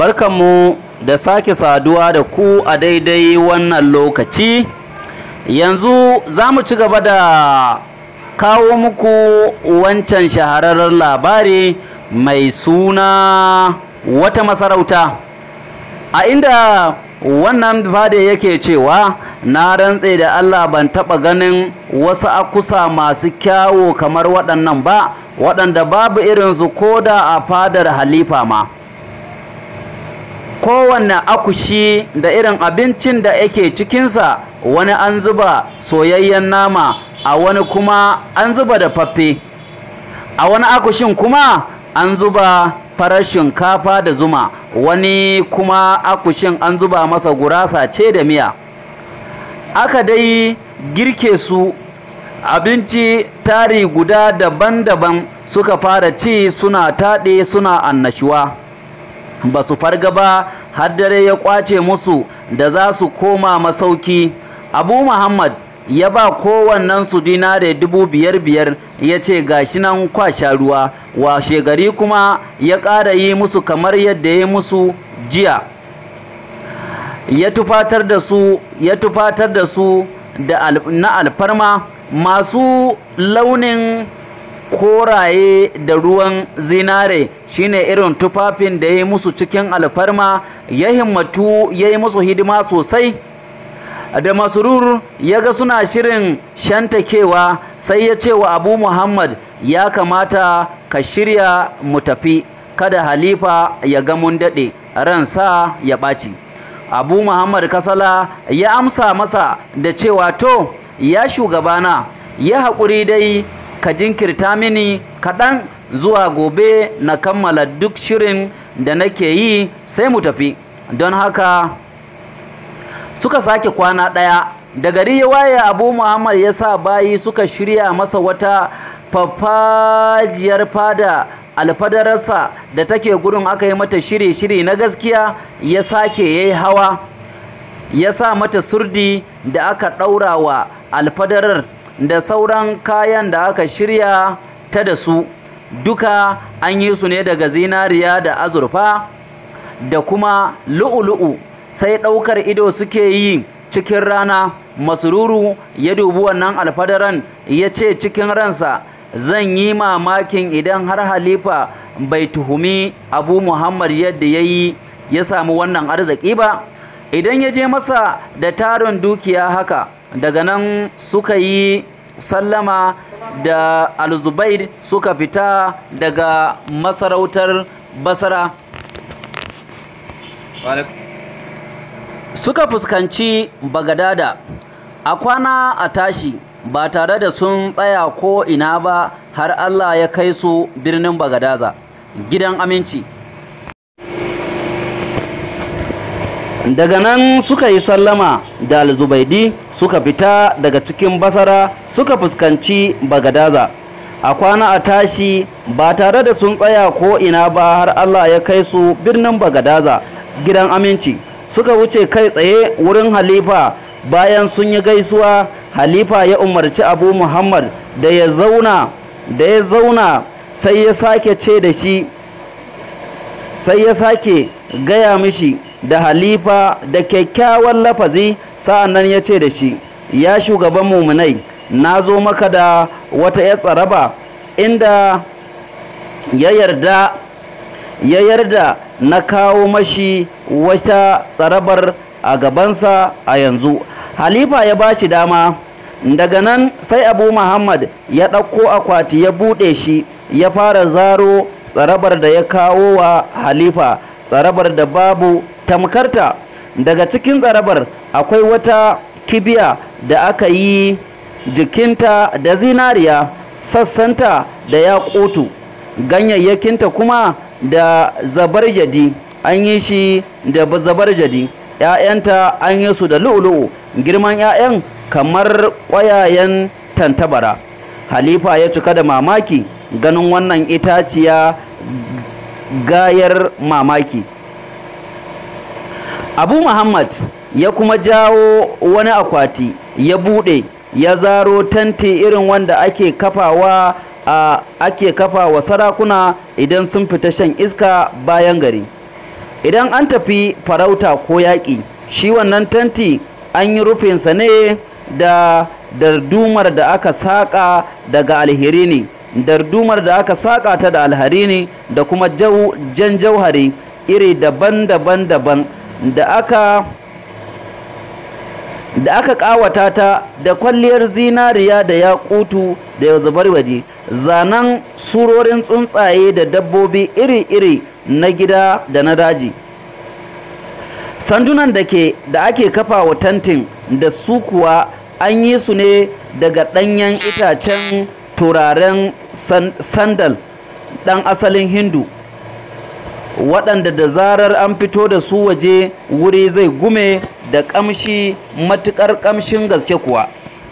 barkanmu da sake saduwa da ku a daidai wannan lokaci yanzu za mu ci gaba da kawo muku wancan shahararren labari mai suna wata masarauta a inda wannan fada yake cewa na rantse da Allah ban taɓa ganin wasu akusa masu kyawo kamar waɗannan ba waɗanda babu irinsu ko da a fadar halifa ma kowanne akushi da irin abincin da yake cikinsa wani an zuba soyayyen nama a wani kuma an zuba da faffe a wani akushin kuma an zuba farar shinkafa da zuma wani kuma akushin an zuba masa gurasa ce da miya aka dai girke su abinci tari guda daban-daban suka fara ci suna taɗe suna annashuwa ba su farga ba har dare ya kwace musu da za su koma masauki abu muhammad ya ba kowannen su dinare dubu biyar biyar ya ce gashi nan kwasha ruwa washe gari kuma ya ƙara yi musu kamar yadda ya musu jiya ya tufatar da su ya tufatar da su da al, na alfarma masu launin koraye da ruwan zinare shine irin tufafin da ya yi musu cikin alfarma ya himmatu ya yi musu hidima sosai da masurur ya ga suna shirin shantakewa sai ya ce wa abu muhammad ya kamata ka shirya mu tafi kada halifa ya ga mun daɗe ransa ya ɓaci abu muhammad kasala ya amsa masa da cewa to ya shugabana ya haƙuri dai ka jinkirta mini kaɗan zuwa gobe na kammala duk shirin da nake yi sai mu tafi don haka suka sake kwana ɗaya da gari ya waye abu muhammad ya sa bayi suka shirya masa wata fafajiyar fada alfadararsa da take gurin aka yi mata shiri-shiri na gaskiya ya sake ya yi hawa ya sa mata surdi da aka ɗaura wa alfadarar da sauran kayan da aka shirya ta da su duka an yi su ne daga zinariya da azurfa da kuma lu'ulu'u sai ɗaukar ido suke yi cikin rana masururu ya dubi wannan alfadaran ya ce cikin ransa zan yi mamakin idan har halifa bai tuhumi abu muhammad yadda ya yi ya samu wannan arziki ba idan ya je masa da tarin dukiya haka daga nan suka yi sallama da alzubair suka fita daga masarautar basara suka fuskanci bagadada a kwana a tashi ba tare da sun tsaya ko ina ba har allah ya kai su birnin bagadaza gidan aminci daga nan suka yi sallama da alzubaidi suka fita daga cikin basara suka fuskanci bagadaza a kwana a tashi ba tare da sun tsaya ko ina ba har allah ya kai su birnin bagadaza gidan aminci suka wuce kai tsaye wurin halifa bayan sun yi gaisuwa halifa ya umarci abu muhammad da ya zauna da ya zauna sai ya sake ce da shi sai ya sake gaya mishi da halifa da kyakkyawan lafazi sa'an nan ya ce da shi ya shugaban muminai na zo maka da wata ya tsaraba inda ya yarda ya yarda na kawo mashi wata tsarabar a gabansa a yanzu halifa ya ba shi dama daga nan sai abu muhammad ya ɗauko akwati ya buɗe shi ya fara zaro tsarabar da ya kawo wa halifa tsarabar da babu tamkarta daga cikin tsarabar akwai wata kibiya da aka yi jikinta da zinariya sassanta da ya ƙotu ganyayyakinta kuma da zabarjadi an yi shi da zabarjadi ‘ya'yanta an yi su da lu'ulu'u girman ‘ya'yan kamar ƙwayayen tantabara halifa ya cika da mamaki ganin wannan itaciya gayar mamaki abu muhammad ya kuma jawo wani akwati ya buɗe ya zaro tanti irin wanda ake kafawa a ake kafa wa sarakuna idan sun fita shan iska bayan gari idan an tafi farauta ko yaƙi shi wannan tanti an yi rufinsa ne da dardumar da aka saƙa daga alheri ne dardumar da aka saƙa ta da alhari ne da kuma jan jauhari iri daban-daban daban da aka da aka ƙawata ta da kwalliyar zinariya da yakutu da ya zubar waje zanen surorin tsuntsaye da dabbobi iri-iri na gida da na daji sandunan da ke da ake kafa wa tantin da su kuwa an yi su ne daga ɗanyen itacen turaren sandal ɗan asalin hindu waɗanda da zarar an fito da su waje wuri zai gume da ƙamshi matuƙar ƙamshin gaske kuwa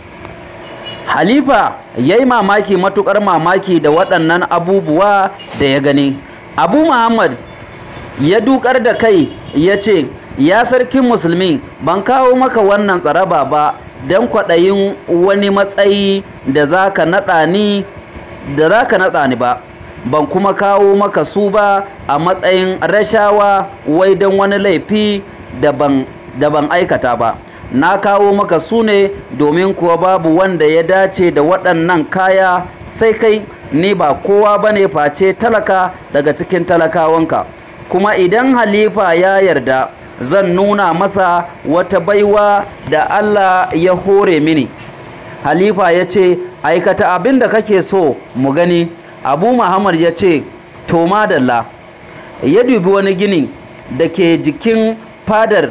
halifa ya yi mamaki matuƙar mamaki da waɗannan abubuwa da ya gani abu muhammad ya dukar da kai ya ce ya sarkin musulmi ban kawo maka wannan tsaraba ba don kwaɗayin wani matsayi da za ka naɗa ni da za ka naɗa ni ba ban kuma kawo maka su ba a matsayin rashawa wai don wani laifi da ban aikata ba na kawo maka su ne domin kuwa babu wanda ya dace da waɗannan kaya sai kai ni ba kowa ba ne face talaka daga cikin talakawanka kuma idan halifa ya yarda zan nuna masa wata baiwa da Allah ya hore mini halifa ya ce aikata abin da kake so mu gani abu muhammad ya ce to madalla ya dubi wani gini da ke jikin fadar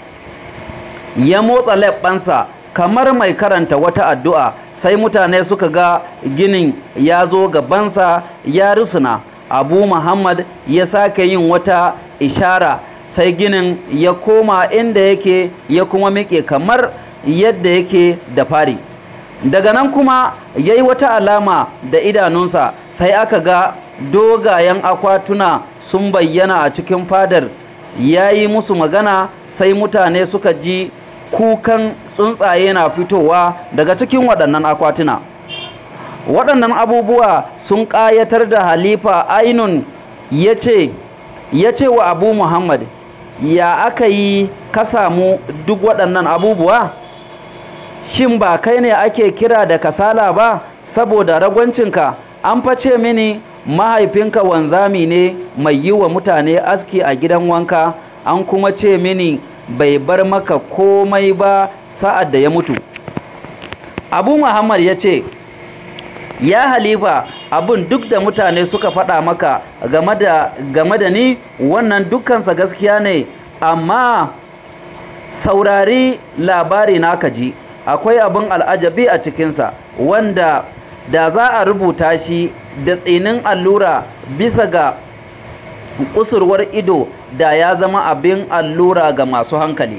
ya motsa leɓɓansa kamar mai karanta wata addu'a sai mutane suka ga ginin ya zo gabansa ya rusuna abu muhammad ya sake yin wata ishara sai ginin ya koma inda yake ya kuma miƙe kamar yadda yake da fari daga nan kuma ya yi wata alama da idanunsa sai aka ga dogayen akwatuna sun bayyana a cikin fadar ya yi musu magana sai mutane suka ji kukan tsuntsaye na fitowa daga cikin waɗannan akwatuna waɗannan abubuwa sun ƙayatar da halifa ainun ya ce ya ce wa abu muhammad ya aka yi ka samu duk waɗannan abubuwa shin ba kai ne ake kira da kasala ba saboda ragwancinka an face mini mahaifinka wanzami ne mai yi wa mutane aski a gidan wanka an kuma ce mini bai bar maka komai ba sa'ad da ya mutu abu muhammad ya ce ya halifa abin duk da mutane suka faɗa maka game da ni wannan dukkansa gaskiya ne amma saurari labari na ji akwai abin al'ajabi a cikinsa wanda da za a rubuta shi da tsinin allura bisa ga kusurwar ido da ya zama abin allura ga masu hankali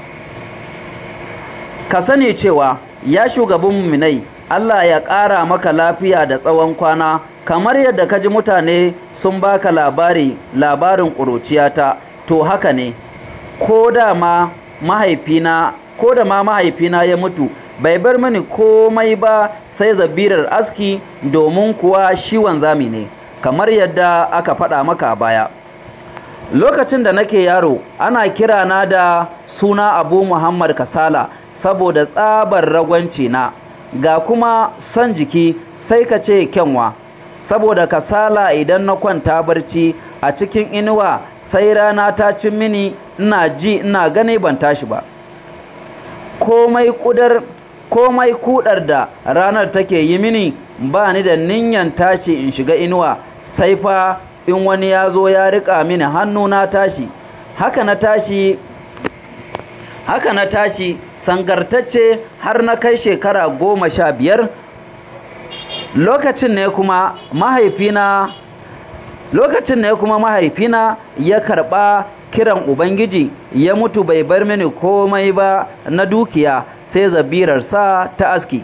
ka sani cewa ya shugaban muminai Allah ya ƙara maka lafiya da tsawon kwana kamar yadda ka ji mutane sun baka labari labarin ƙuruciyata to haka ne ko da ma mahaifina ko da ma mahaifina ya mutu bai bar mini komai ba sai zabirar aski domin kuwa shi wanzami ne kamar yadda aka faɗa maka a baya lokacin da nake yaro ana kira na da suna abu muhammad kasala saboda tsabar ragwanci na ga kuma son jiki sai ka ce kyanwa saboda kasala idan na kwanta barci a cikin inuwa sai rana ta cin mini ina ji ina gani ban tashi ba komai kudar komai kudar da ranar take yi mini ba ni da ninyan tashi in shiga inuwa sai fa in wani ya zo ya rika mini hannu na tashi haka na tashi haka na tashi sangartacce har na kai shekara goma sha biyar lokacin ne kuma mahaifina lokacin ne kuma mahaifina ya karɓa kiran ubangiji ya mutu bai bar mini komai ba na dukiya sai zabirarsa ta aski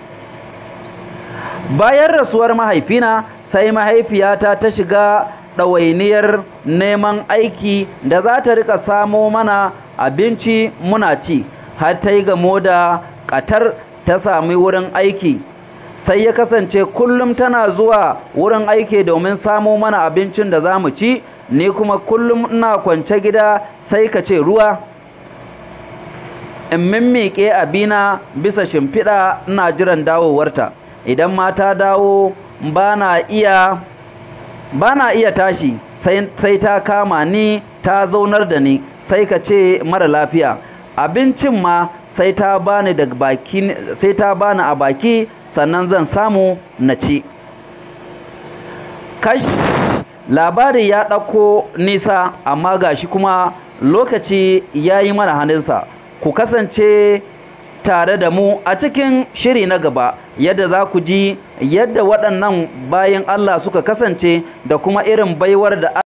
bayan rasuwar mahaifina sai mahaifiyata ta shiga ɗawainiyar neman aiki da za ta rika samo mana abinci muna ci har ta yi gamo da ƙatar ta sami wurin aiki sai ya kasance kullum tana zuwa wurin aiki domin samo mana abincin da za mu ci ni kuma kullum ina kwance gida sai ka ce ruwa in mimmiƙe abina bisa shimfiɗa ina jiran dawowarta idan ma ta dawo ba na iya ba na iya tashi sai ta kama ni ta zaunar da ni sai ka ce mara lafiya abincin ma sai ta bani da baki sai ta bani a baki sannan zan samu na ci kash labari ya ɗauko nisa amma gashi kuma lokaci ya yi mana hannunsa ku kasance tare da mu a cikin shiri na gaba yadda za ku ji yadda waɗannan bayan Allah suka kasance da kuma irin baiwar da